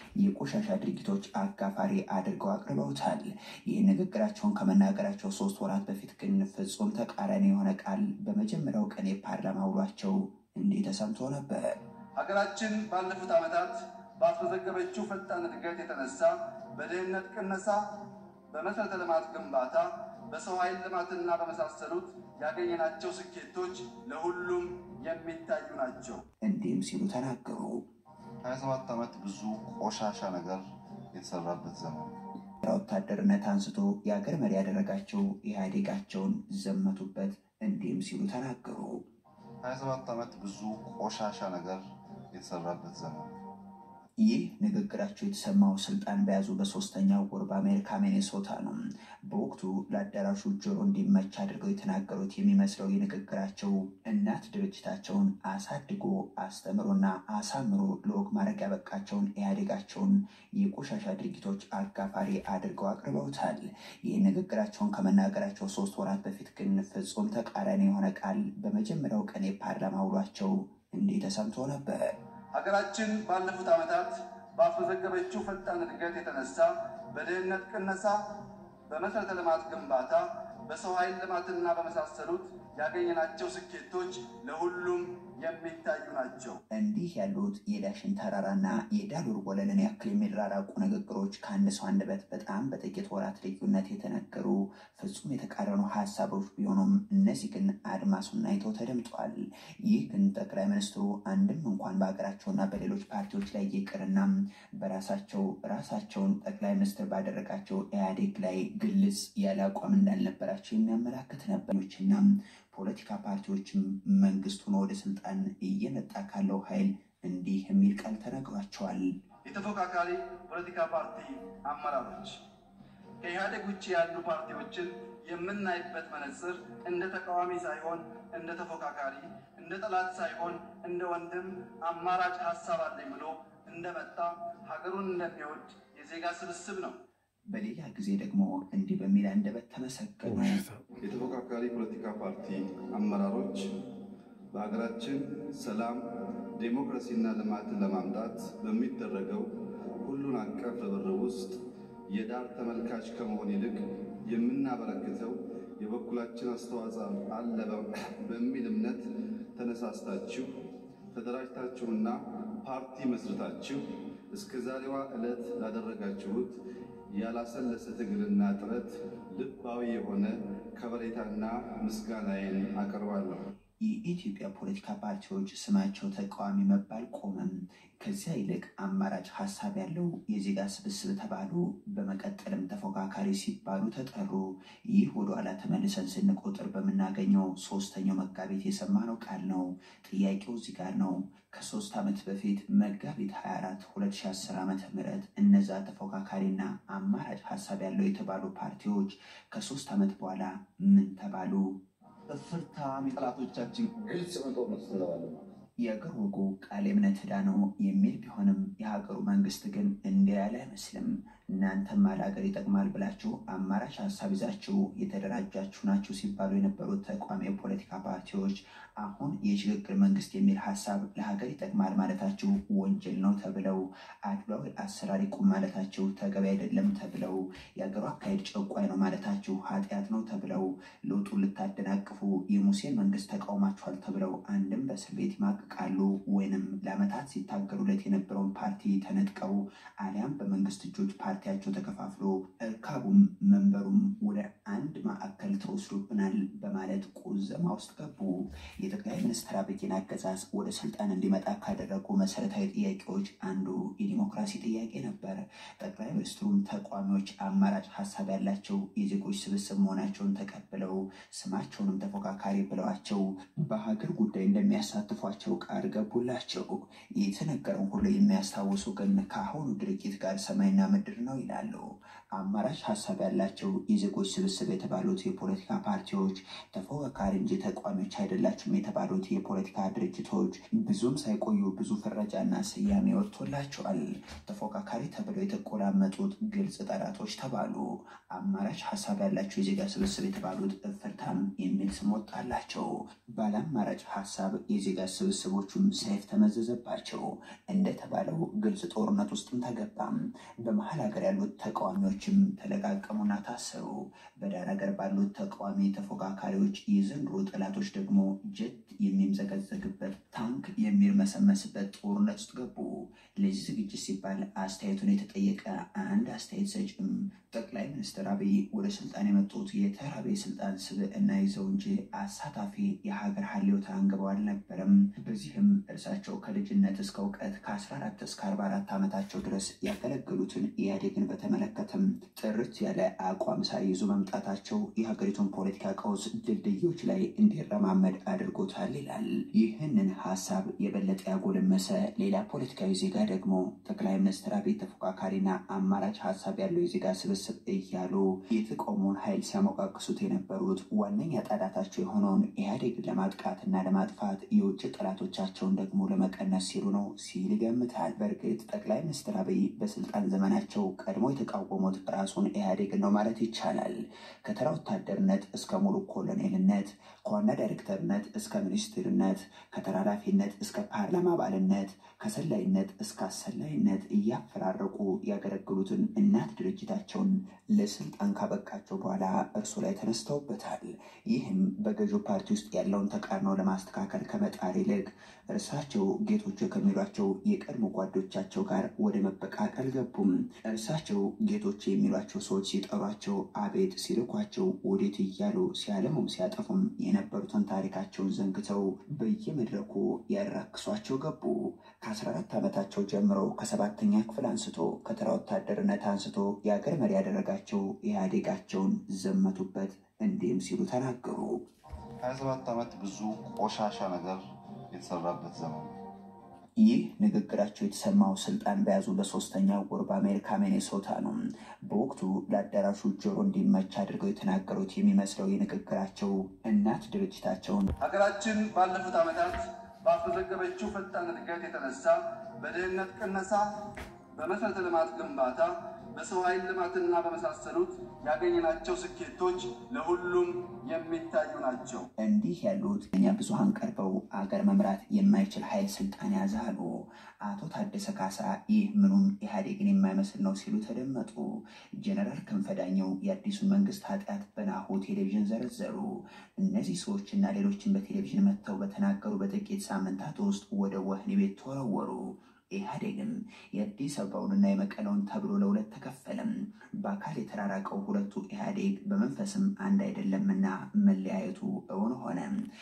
የቆሻሻ ድርጊቶች አጋፋሪ አድርገው አቅርበውታል። ይህ ንግግራቸውን ከመናገራቸው ሶስት ወራት በፊት ግን ፍጹም ተቃራኒ የሆነ ቃል በመጀመሪያው ቀን የፓርላማ ውሏቸው እንዲህ ተሰምቶ ነበር። ሀገራችን ባለፉት ዓመታት ባስመዘገበችው ፈጣን እድገት የተነሳ በድህነት ቅነሳ፣ በመሠረተ ልማት ግንባታ፣ በሰው ኃይል ልማትና በመሳሰሉት ያገኘናቸው ስኬቶች ለሁሉም የሚታዩ ናቸው። እንዲህም ሲሉ ተናገሩ። 27 ዓመት ብዙ ቆሻሻ ነገር የተሰራበት ዘመን ወታደርነት አንስቶ የአገር መሪ ያደረጋቸው ኢህአዴጋቸውን ዘመቱበት። እንዲህም ሲሉ ተናገሩ። 27 ዓመት ብዙ ቆሻሻ ነገር የተሰራበት ዘመን ይህ ንግግራቸው የተሰማው ስልጣን በያዙ በሶስተኛው ወር በአሜሪካ ሚኔሶታ ነው። በወቅቱ ለአዳራሹ ጆሮ እንዲመች አድርገው የተናገሩት የሚመስለው የንግግራቸው እናት ድርጅታቸውን አሳድጎ አስተምሮና አሳምሮ ለወግ ማድረግ ያበቃቸውን ኢህአዴጋቸውን የቆሻሻ ድርጊቶች አጋፋሪ አድርገው አቅርበውታል። ይህ ንግግራቸውን ከመናገራቸው ሶስት ወራት በፊት ግን ፍጹም ተቃራኒ የሆነ ቃል በመጀመሪያው ቀን የፓርላማ ውሏቸው እንዲህ ተሰምቶ ነበር። ሀገራችን ባለፉት ዓመታት ባስመዘገበችው ፈጣን እድገት የተነሳ በድህነት ቅነሳ፣ በመሠረተ ልማት ግንባታ፣ በሰው ኃይል ልማትና በመሳሰሉት ያገኘናቸው ስኬቶች ለሁሉም የሚታዩ ናቸው። እንዲህ ያሉት የዳሽን ተራራና የዳሉር ወለልን ያክል የሚራራቁ ንግግሮች ከአንድ ሰው አንደበት በጣም በጥቂት ወራት ልዩነት የተነገሩ ፍጹም የተቃረኑ ሀሳቦች ቢሆኑም እነዚህ ግን አድማሱን አይተው ተደምጧል። ይህ ግን ጠቅላይ ሚኒስትሩ አንድም እንኳን በሀገራቸውና በሌሎች ፓርቲዎች ላይ ይቅርና በራሳቸው ራሳቸውን ጠቅላይ ሚኒስትር ባደረጋቸው ኢህአዴግ ላይ ግልጽ ያለ አቋም እንዳልነበራቸው የሚያመላክት ነበሮችና ፖለቲካ ፓርቲዎችም መንግስት ሆኖ ወደ ስልጣን እየመጣ ካለው ኃይል እንዲህ የሚል ቃል ተነግሯቸዋል። የተፎካካሪ ፖለቲካ ፓርቲ አመራሮች ከኢህአዴግ ውጭ ያሉ ፓርቲዎችን የምናይበት መነጽር እንደ ተቃዋሚ ሳይሆን እንደ ተፎካካሪ፣ እንደ ጠላት ሳይሆን እንደ ወንድም አማራጭ ሀሳብ አለኝ ብሎ እንደመጣ ሀገሩን እንደሚወድ የዜጋ ስብስብ ነው። በሌላ ጊዜ ደግሞ እንዲህ በሚል አንደበት ተመሰገኑ። የተፎካካሪ ፖለቲካ ፓርቲ አመራሮች በሀገራችን ሰላም፣ ዴሞክራሲና ልማትን ለማምጣት በሚደረገው ሁሉን አቀፍ ርብርብ ውስጥ የዳር ተመልካች ከመሆን ይልቅ የምናበረክተው የበኩላችን አስተዋጽኦ አለ በሚል እምነት ተነሳስታችሁ ተደራጅታችሁና ፓርቲ መስርታችሁ እስከ ዛሬዋ ዕለት ላደረጋችሁት ያላሰለሰ ትግልና ጥረት ልባዊ የሆነ ከበሬታና ምስጋናዬን አቀርባለሁ። የኢትዮጵያ ፖለቲካ ፓርቲዎች ስማቸው ተቃዋሚ መባል ቆመም። ከዚያ ይልቅ አማራጭ ሀሳብ ያለው የዜጋ ስብስብ ተባሉ። በመቀጠልም ተፎካካሪ ሲባሉ ተጠሩ። ይህ ወደኋላ ተመልሰን ስንቆጥር በምናገኘው ሶስተኛው መጋቢት የሰማነው ቃል ነው። ጥያቄው እዚህ ጋር ነው። ከሶስት ዓመት በፊት መጋቢት 24 2010 ዓ ም እነዛ ተፎካካሪና አማራጭ ሀሳብ ያለው የተባሉ ፓርቲዎች ከሶስት ዓመት በኋላ ምን ተባሉ? እፍርታም የጠላቶቻችን ግልጽ የሆነ ጦርነት ውስጥ እንገባለን ማለት ነው። የአገር ወጉ ቃል የእምነት ዕዳ ነው የሚል ቢሆንም የሀገሩ መንግስት ግን እንዲህ ያለ አይመስልም። እናንተም ለሀገር ይጠቅማል ብላችሁ አማራጭ ሀሳብ ይዛችሁ የተደራጃችሁ ናችሁ ሲባሉ የነበሩት ተቋሚ የፖለቲካ ፓርቲዎች አሁን የሽግግር መንግስት የሚል ሀሳብ ለሀገር ይጠቅማል ማለታችሁ ወንጀል ነው ተብለው አድሏዊ አሰራር ይቁም ማለታችሁ ተገቢ አይደለም ተብለው የሀገሩ አካሄድ ጨቋኝ ነው ማለታችሁ ኃጢአት ነው ተብለው ለውጡን ልታደናቅፉ የሙሴን መንግስት ተቃውማችኋል ተብለው አንድም በእስር ቤት ይማቅቃሉ ወይንም ለዓመታት ሲታገሉለት የነበረውን ፓርቲ ተነጥቀው አሊያም በመንግስት እጆች ፓርቲያቸው ተከፋፍሎ እርካቡም መንበሩም ወደ አንድ ማዕከል ተወስዶብናል በማለት ቁዘማ ውስጥ ገቡ። የጠቅላይ ሚኒስትር አብይን አገዛዝ ወደ ስልጣን እንዲመጣ ካደረጉ መሰረታዊ ጥያቄዎች አንዱ የዲሞክራሲ ጥያቄ ነበር። ጠቅላይ ሚኒስትሩም ተቋሚዎች አማራጭ ሀሳብ ያላቸው የዜጎች ስብስብ መሆናቸውን ተቀብለው ስማቸውንም ተፎካካሪ ብለዋቸው በሀገር ጉዳይ እንደሚያሳትፏቸው ቃል ገቡላቸው። የተነገረውን ሁሉ የሚያስታውሱ ግን ከአሁኑ ድርጊት ጋር ሰማይና ምድር ነው ይላሉ። አማራጭ ሀሳብ ያላቸው የዜጎች ስብስብ የተባሉት የፖለቲካ ፓርቲዎች ተፎካካሪ እንጂ ተቋሚዎች አይደላችሁም የተባሉት የፖለቲካ ድርጅቶች ብዙም ሳይቆዩ ብዙ ፍረጃና ስያሜ ወጥቶላቸዋል። ተፎካካሪ ተብለው የተቆላመጡት ግልጽ ጠላቶች ተባሉ። አማራጭ ሀሳብ ያላቸው የዜጋ ስብስብ የተባሉት እፍርታም የሚል ስም ወጣላቸው። ባለ አማራጭ ሀሳብ የዜጋ ስብስቦቹም ሰይፍ ተመዘዘባቸው። እንደተባለው ግልጽ ጦርነት ውስጥም ተገባም። በመሀል ሀገር ያሉት ተቃዋሚዎችም ተለቃቀሙና ታሰሩ። በዳር ሀገር ባሉት ተቃዋሚ ተፎካካሪዎች የዘንድሮ ጠላቶች ደግሞ ጀት የሚምዘገዘግበት ታንክ የሚርመሰመስበት ጦርነት ውስጥ ገቡ። ለዚህ ዝግጅት ሲባል አስተያየቱን የተጠየቀ አንድ አስተያየት ሰጭም ጠቅላይ ሚኒስትር አብይ ወደ ስልጣን የመጡት የተራቤ ስልጣን ስብዕና ይዘው እንጂ አሳታፊ የሀገር ሀሌውታ አንግበው አልነበረም። በዚህም እርሳቸው ከልጅነት እስከ እውቀት ከ14 እስከ 44 ዓመታቸው ድረስ ያገለገሉትን ኢህአዴግን በተመለከተም ጥርት ያለ አቋም ሳይይዙ መምጣታቸው የሀገሪቱን ፖለቲካ ቀውስ ድልድዮች ላይ እንዲረማመድ አድርጎታል ይላል። ይህንን ሀሳብ የበለጠ ያጎለመሰ ሌላ ፖለቲካዊ ዜጋ ደግሞ ጠቅላይ ሚኒስትር አብይ ተፎካካሪና አማራጭ ሀሳብ ያለው የዜጋ ስብስብ እያሉ የተቃውሞውን ኃይል ሲያሞቃቅሱት የነበሩት ዋነኛ ጠላታቸው የሆነውን ኢህአዴግን ለማጥቃትና ለማጥፋት የውጭ ጠላቶቻቸውን ደግሞ ለመቀነስ ሲሉ ነው ሲል ይገምታል። በእርግጥ ጠቅላይ ሚኒስትር አብይ በስልጣን ዘመናቸው ቀድሞ የተቃወሙት ራሱን ኢህአዴግን ነው ማለት ይቻላል። ከተራ ወታደርነት እስከ ሙሉ ኮሎኔልነት፣ ከዋና ዳይሬክተርነት እስከ ሚኒስትርነት፣ ከተራላፊነት እስከ ፓርላማ አባልነት፣ ከሰላይነት እስከ አሰላይነት እያፈራረቁ ያገለግሉትን እናት ድርጅታቸውን ለስልጣን ካበቃቸው በኋላ እርሱ ላይ ተነስተውበታል። ይህም በገዢው ፓርቲ ውስጥ ያለውን ተቃርኖ ለማስተካከል ከመጣር ይልቅ እርሳቸው ጌቶች ከሚሏቸው የቀድሞ ጓዶቻቸው ጋር ወደ መበቃቀል ገቡም። እርሳቸው ጌቶች የሚሏቸው ሰዎች ሲጠሯቸው አቤት፣ ሲልኳቸው ወዴት እያሉ ሲያለሙም ሲያጠፉም የነበሩትን ታሪካቸውን ዘንግተው በየመድረኩ ያራክሷቸው ገቡ። ከ14 ዓመታቸው ጀምሮ ከሰባተኛ ክፍል አንስቶ ከተራ ወታደርነት አንስቶ የአገር መሪ ያደረጋቸው ኢህአዴጋቸውን ዘመቱበት። እንዲህም ሲሉ ተናገሩ። 27 ዓመት ብዙ ቆሻሻ ነገር የተሰራበት ዘመን ነው። ይህ ንግግራቸው የተሰማው ስልጣን በያዙ በሶስተኛው ወር በአሜሪካ ሚኔሶታ ነው። በወቅቱ ለአዳራሹ ጆሮ እንዲመች አድርገው የተናገሩት የሚመስለው የንግግራቸው እናት ድርጅታቸውን ሀገራችን ባለፉት ዓመታት ባስመዘገበችው ፈጣን እድገት የተነሳ በድህነት ቅነሳ፣ በመሰረተ ልማት ግንባታ፣ በሰው ኃይል ልማትና በመሳሰሉት ያገኘናቸው ስኬቶች ለሁሉም የሚታዩ ናቸው። እንዲህ ያሉት እኛ ብዙሃን ቀርበው አገር መምራት የማይችል ኃይል ስልጣን ያዘ አሉ። አቶ ታደሰ ካሳ ይህ ምኑም ኢህአዴግን የማይመስል ነው ሲሉ ተደመጡ። ጀነራል ክንፈዳኘው የአዲሱን መንግስት ኃጢአት በናሁ ቴሌቪዥን ዘረዘሩ። እነዚህ ሰዎችና ሌሎችን በቴሌቪዥን መጥተው በተናገሩ በጥቂት ሳምንታት ውስጥ ወደ ወህኒ ቤት ተወረወሩ። ኢህአዴግም የአዲስ አበባውንና የመቀለውን ተብሎ ለሁለት ተከፈለም። በአካል የተራራቀው ሁለቱ ኢህአዴግ በመንፈስም አንድ አይደለምና መለያየቱ እውን ሆነ።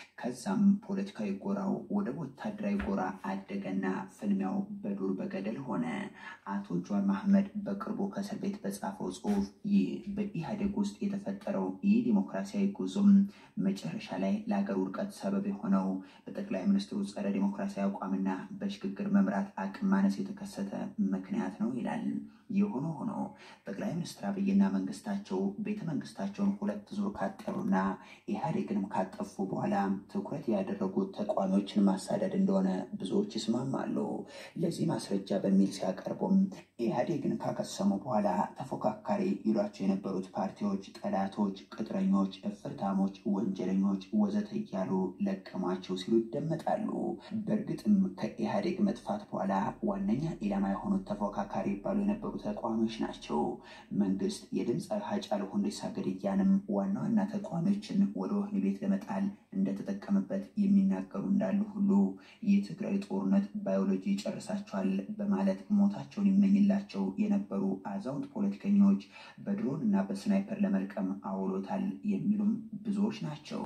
ከዛም ፖለቲካዊ ጎራው ወደ ወታደራዊ ጎራ አደገና ፍልሚያው በዱር በገደል ሆነ። አቶ ጀዋር መሐመድ በቅርቡ ከእስር ቤት በጻፈው ጽሁፍ ይህ በኢህአዴግ ውስጥ የተፈጠረው ይህ ዲሞክራሲያዊ ጉዞም መጨረሻ ላይ ለሀገር ውድቀት ሰበብ የሆነው በጠቅላይ ሚኒስትሩ ጸረ ዲሞክራሲያዊ አቋምና በሽግግር መምራት አቅም ማነስ የተከሰተ ምክንያት ነው ይላል። የሆነ ሆኖ ጠቅላይ ሚኒስትር አብይና መንግስታቸው ቤተ መንግስታቸውን ሁለት ዙር ካጠሩና ኢህአዴግንም ካጠፉ በኋላ ትኩረት ያደረጉት ተቃዋሚዎችን ማሳደድ እንደሆነ ብዙዎች ይስማማሉ። ለዚህ ማስረጃ በሚል ሲያቀርቡም ኢህአዴግን ካከሰሙ በኋላ ተፎካካሪ ይሏቸው የነበሩት ፓርቲዎች ጠላቶች፣ ቅጥረኞች፣ እፍርታሞች፣ ወንጀለኞች ወዘተ እያሉ ለቀሟቸው ሲሉ ይደመጣሉ። በእርግጥም ከኢህአዴግ መጥፋት በኋላ ዋነኛ ኢላማ የሆኑት ተፎካካሪ ይባሉ የነበሩ ተቃዋሚዎች ናቸው። መንግስት የድምፃዊ ሃጫሉ ሁንዴሳ ግድያንም ዋና ዋና ተቃዋሚዎችን ወደ ወህኒ ቤት ለመጣል እንደተጠቀመበት የሚናገሩ እንዳሉ ሁሉ የትግራይ ጦርነት ባዮሎጂ ይጨርሳቸዋል በማለት ሞታቸውን ይመኝላቸው የነበሩ አዛውንት ፖለቲከኞች በድሮን እና በስናይፐር ለመልቀም አውሎታል የሚሉም ብዙዎች ናቸው።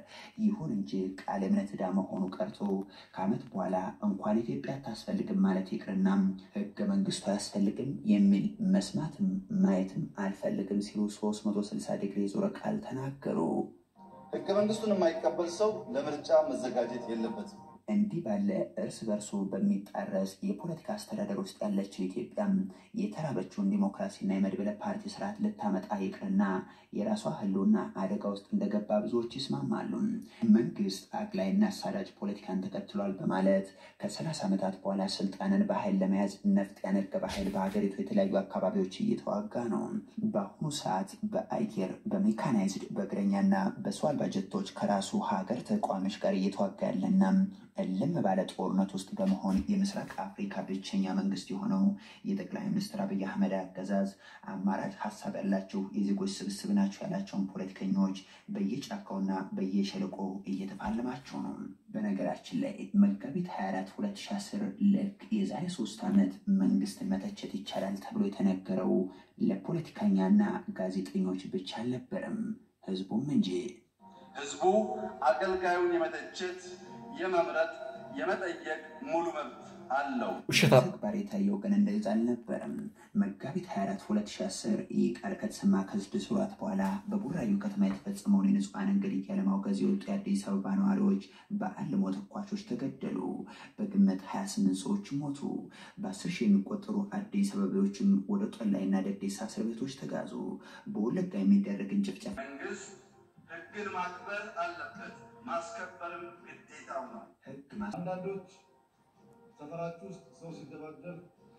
ይሁን እንጂ ቃለ እምነት ዕዳ መሆኑ ቀርቶ ከዓመት በኋላ እንኳን ኢትዮጵያ አታስፈልግም ማለት ይቅርና ህገ መንግስቱ አያስፈልግም የሚል መስማትም ማየትም አልፈልግም ሲሉ 360 ዲግሪ ዞረ ቃል ተናገሩ። ህገ መንግስቱን የማይቀበል ሰው ለምርጫ መዘጋጀት የለበትም። እንዲህ ባለ እርስ በርሱ በሚጣረስ የፖለቲካ አስተዳደር ውስጥ ያለችው ኢትዮጵያም የተራበችውን ዲሞክራሲና የመድበለ ፓርቲ ስርዓት ልታመጣ ይቅርና የራሷ ሕልውና አደጋ ውስጥ እንደገባ ብዙዎች ይስማማሉ። መንግስት አግላይና አሳዳጅ ፖለቲካን ተከትሏል በማለት ከሰላሳ ዓመታት በኋላ ስልጣንን በኃይል ለመያዝ ነፍጥ ያነገበ ኃይል በሀገሪቱ የተለያዩ አካባቢዎች እየተዋጋ ነው። በአሁኑ ሰዓት በአየር በሜካናይዝድ በእግረኛና በሰው አልባ ጀቶች ከራሱ ሀገር ተቋሚዎች ጋር እየተዋጋ ያለና እልም ባለ ጦርነት ውስጥ በመሆን የምስራቅ አፍሪካ ብቸኛ መንግስት የሆነው የጠቅላይ ሚኒስትር አብይ አህመድ አገዛዝ አማራጭ ሀሳብ ያላቸው የዜጎች ስብስብ ናቸው ያላቸውን ፖለቲከኞች በየጫካውና በየሸለቆ እየተፋለማቸው ነው። በነገራችን ላይ መጋቢት 24 2010 ልክ የዛሬ ሶስት ዓመት መንግስትን መተቸት ይቻላል ተብሎ የተነገረው ለፖለቲከኛና ጋዜጠኞች ብቻ አልነበረም፣ ህዝቡም እንጂ። ህዝቡ አገልጋዩን የመተቸት የመምረጥ የመጠየቅ ሙሉ መብት አለው። ውሸታም ተግባር የታየው ግን እንደዛ አልነበረም። መጋቢት 24 2010 ይህ ቃል ከተሰማ ከስድስት ወራት በኋላ በቡራዩ ከተማ የተፈጸመውን የንጹሐንን ግድያ ለማውገዝ የወጡ የአዲስ አበባ ነዋሪዎች በአልሞ ተኳሾች ተገደሉ። በግምት 28 ሰዎች ሞቱ። በአስር ሺህ የሚቆጠሩ አዲስ አበባዎችም ወደ ጦላይና ደዴሳ እስር ቤቶች ተጋዙ። በወለጋ የሚደረግን ጭፍጨፋ መንግስት ህግን ማክበር አለበት፣ ማስከበርም ግዴታው ነው። ህግ ማ- አንዳንዶች ሰፈራችሁ ውስጥ ሰው ሲደባደብ፣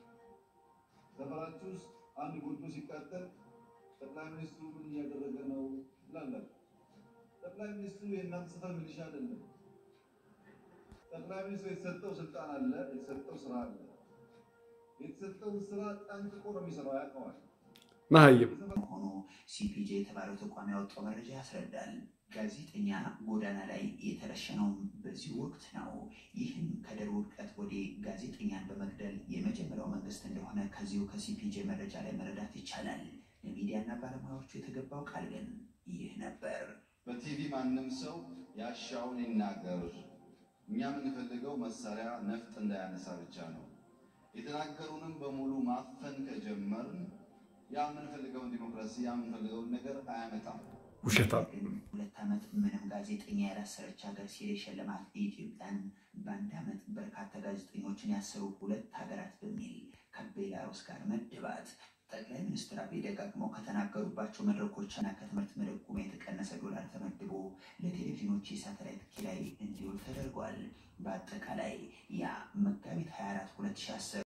ሰፈራችሁ ውስጥ አንድ ጎጆ ሲቃጠል ጠቅላይ ሚኒስትሩ ምን እያደረገ ነው ትላላችሁ። ጠቅላይ ሚኒስትሩ የእናንተ ሰፈር ሚሊሻ አይደለም። ጠቅላይ ሚኒስትሩ የተሰጠው ስልጣን አለ፣ የተሰጠው ስራ አለ። የተሰጠውን ስራ ጠንቅቆ ነው የሚሰራው፣ ያውቀዋል። መሀይም መሆኑ ሲፒጄ የተባለው ተቋም ያወጣው መረጃ ያስረዳል። ጋዜጠኛ ጎዳና ላይ የተረሸነውም በዚህ ወቅት ነው። ይህም ከድር ውድቀት ወዲህ ጋዜጠኛን በመግደል የመጀመሪያው መንግስት እንደሆነ ከዚሁ ከሲፒጄ መረጃ ላይ መረዳት ይቻላል። ለሚዲያና ባለሙያዎቹ የተገባው ቃል ግን ይህ ነበር። በቲቪ ማንም ሰው ያሻውን ይናገር። እኛ የምንፈልገው መሳሪያ ነፍጥ እንዳያነሳ ብቻ ነው። የተናገሩንም በሙሉ ማፈን ከጀመርን ያ የምንፈልገውን ዲሞክራሲ ያ የምንፈልገውን ነገር አያመጣም። ውሸታም ግን ሁለት ዓመት ምንም ጋዜጠኛ ያላሰረች ሀገር ሲል የሸለማት ኢትዮጵያን በአንድ ዓመት በርካታ ጋዜጠኞችን ያሰሩ ሁለት ሀገራት በሚል ከቤላሩስ ጋር መደባት ጠቅላይ ሚኒስትር አብይ ደጋግመው ከተናገሩባቸው መድረኮችና ከትምህርት መደጎማ የተቀነሰ ዶላር ተመድቦ ለቴሌቪዥኖች የሳተላይት ኪራይ እንዲውል ተደርጓል። በአጠቃላይ ያ መጋቢት 24 2010